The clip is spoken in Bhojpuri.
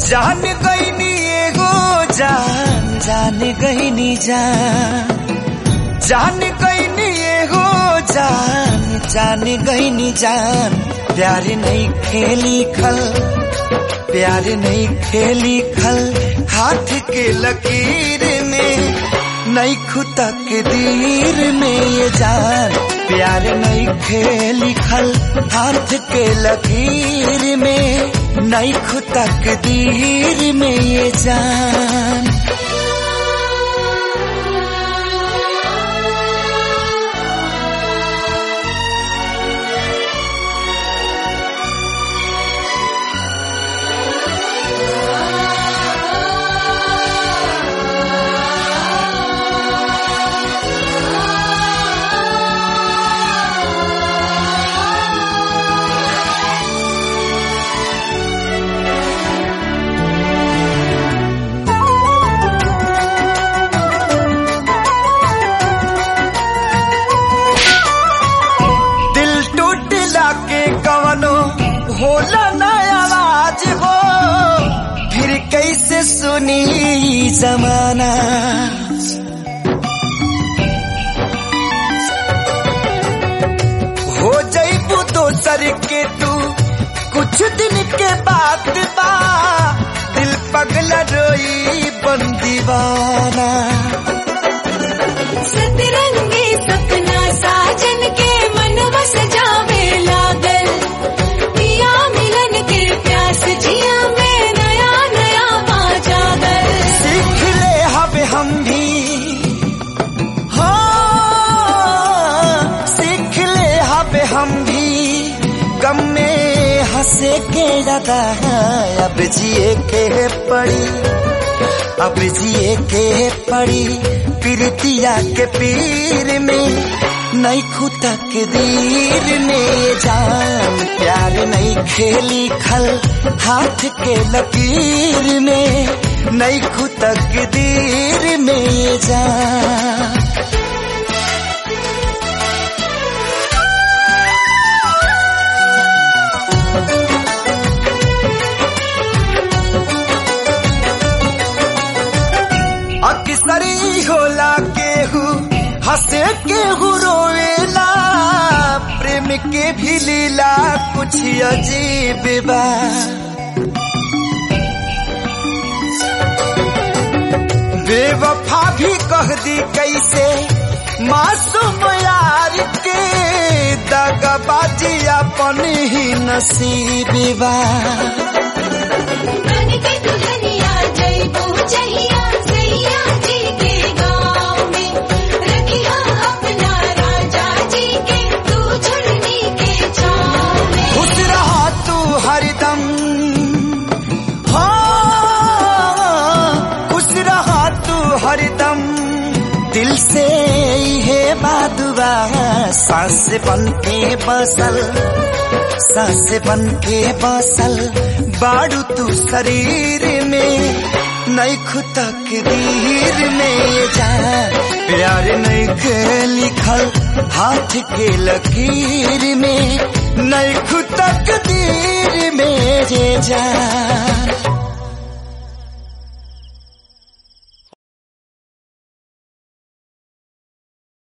जान गईनी एगो जान जान गईनी जान जान गईनी एगो जान जान गईनी जान प्यार नहीं खेली खल प्यार नहीं खेली खल हाथ के लकीर में नहीं खुदा के दीर में ये जान प्यार नहीं खेली खल हाथ के लकीर में नहीं खुदा के दीर में ये जान दिल टूटला के कवनो होला ना आवाज हो फिर कैसे सुनी ई जमाना हो जईबू दोसर के तू कुछ दिन के बाद बा दिल पगला रोई बन दीवाना सतरंगी सपना साजन के मनवा सजावे लागल पिया मिलन के प्यास जिया में नया नया पा जागल सीख ले हब हम भी हाँ सीख ले हब हम भी गम में हंसे के ज्यादा अब जिए के पड़ी अब जिए के पड़ी पीरतिया के पीर में नहीं खुदा के दीर में जान प्यार नहीं खेली खल हाथ के लकीर में नहीं खुदा के दीर में जान अक्सरी होला केहू हंसे केहू रोवेला प्रेम के भी लीला कुछ अजीब बा बेवफा भी कह दी कैसे मासूम यार के दगबाजी अपन ही नसीब बा बन के दुल्हनिया जइबू जहिया सैया जी के गाँव में रखिया अपना राजा जी के तू झुलनी के छाँव में खुश रहा तू हरदम हाँ खुश रहा तू हरदम दिल से है बादुआ सांस बन के बसल सांस बन के बसल बाड़ू तू शरीर में नहीं खुदा के दीर में जा प्यार नहीं के लिखल हाथ के लकीर में नहीं खुदा के दीर में जा